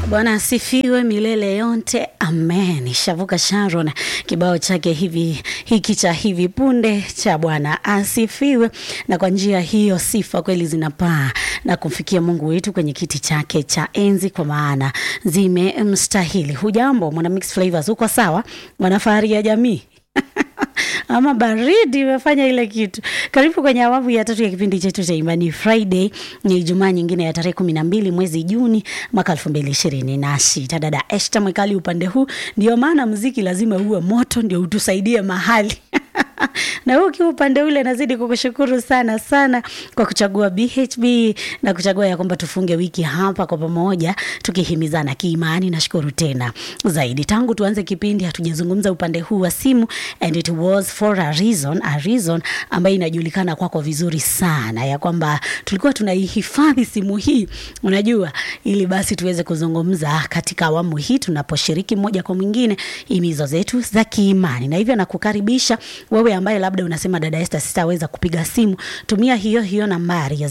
Bwana asifiwe milele yote, amen. Shavuka Sharon kibao chake hivi hiki cha hivi punde cha Bwana asifiwe, na kwa njia hiyo sifa kweli zinapaa na kumfikia Mungu wetu kwenye kiti chake cha enzi, kwa maana zimemstahili. Hujambo mwana Mix Flavors, uko sawa? Mwanafahari ya jamii ama baridi imefanya ile kitu. Karibu kwenye awamu ya tatu ya kipindi chetu cha Imani Friday. Ni Ijumaa nyingine ya tarehe kumi na mbili mwezi Juni mwaka elfu mbili ishirini na sita. Dada Esta Mwekali upande huu, ndio maana mziki lazima uwe moto, ndio utusaidie mahali na huu ukiwa upande ule, nazidi kukushukuru sana sana kwa kuchagua BHB na kuchagua ya kwamba tufunge wiki hapa kwa pamoja tukihimizana kiimani. Nashukuru tena zaidi, tangu tuanze kipindi hatujazungumza upande huu wa simu, and it was for a reason, a reason ambayo inajulikana kwako vizuri sana, ya kwamba tulikuwa tunaihifadhi simu hii, unajua, ili basi tuweze kuzungumza katika awamu hii tunaposhiriki moja kwa mwingine himizo zetu za kiimani, na hivyo nakukaribisha wewe ambaye labda unasema dada Esther, sitaweza kupiga simu, tumia hiyo hiyo nambari ya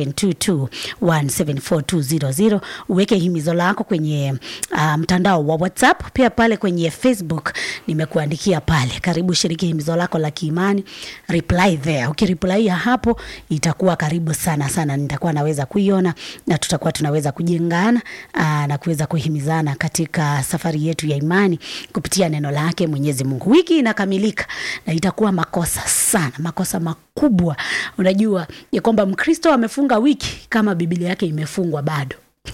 0722174200 uweke himizo lako kwenye uh, mtandao wa WhatsApp, pia pale kwenye Facebook nimekuandikia pale, karibu shiriki himizo lako la kiimani, reply there. Ukireply hapo itakuwa karibu sana sana, nitakuwa naweza kuiona na tutakuwa tunaweza kujengana uh, na kuweza kuhimizana katika safari yetu ya imani kupitia neno lake Mwenyezi Mungu. Wiki inakamilika na itakuwa makosa sana, makosa makubwa, unajua ya kwamba Mkristo amefunga wiki kama Biblia yake imefungwa bado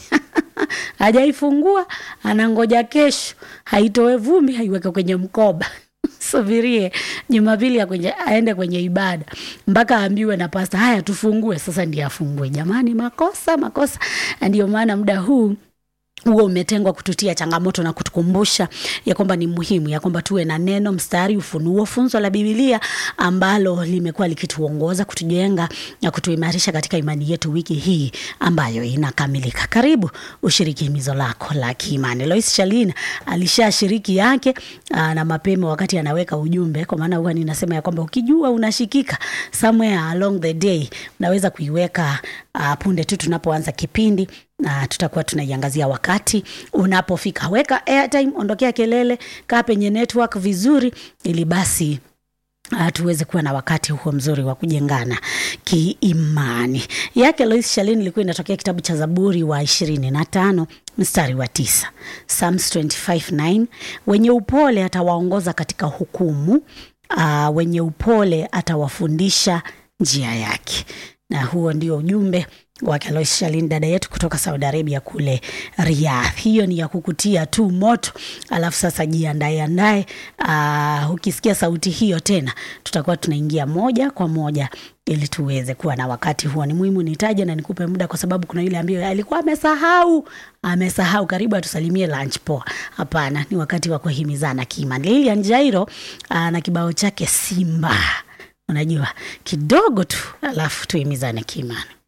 hajaifungua, anangoja kesho haitoe vumbi, haiweke kwenye mkoba subirie Jumapili ya kwenye, aende kwenye ibada mpaka aambiwe na pasta, haya tufungue sasa, ndiye afungue. Jamani, makosa makosa. Ndio maana muda huu huo umetengwa kututia changamoto na kutukumbusha ya kwamba ni muhimu ya kwamba tuwe na neno, mstari, ufunuo, funzo la Biblia ambalo limekuwa likituongoza, kutujenga na kutuimarisha katika imani yetu wiki hii ambayo inakamilika. Karibu ushiriki himizo lako la kiimani. Lois Shalina alishashiriki yake aa, na mapema wakati anaweka ujumbe, kwa maana huwa ninasema ya kwamba ukijua unashikika somewhere along the day unaweza kuiweka uh, punde tu tunapoanza kipindi na tutakuwa tunaiangazia wakati unapofika. Weka airtime, ondokea kelele, kaa penye network vizuri, ili basi Uh, tuweze kuwa na wakati huo mzuri wa kujengana kiimani. Yake Lois Shalin ilikuwa inatokea kitabu cha Zaburi wa ishirini na tano mstari wa tisa Psalms 25:9 wenye upole atawaongoza katika hukumu, uh, wenye upole atawafundisha njia yake. Na huo ndio ujumbe wake Lois Shalin, dada yetu kutoka Saudi Arabia kule Riyadh. Hiyo ni ya kukutia tu moto, alafu sasa jiandae andae. Uh, ukisikia sauti hiyo tena, tutakuwa tunaingia moja kwa moja ili tuweze kuwa na wakati huo. Ni muhimu nitaje na nikupe muda, kwa sababu kuna yule ambaye alikuwa amesahau, amesahau, karibu atusalimie lunch poa. Hapana, ni wakati wa kuhimizana kiimani. Lilian Jairo uh, na kibao chake Simba, unajua kidogo tu, alafu tuhimizane kiimani.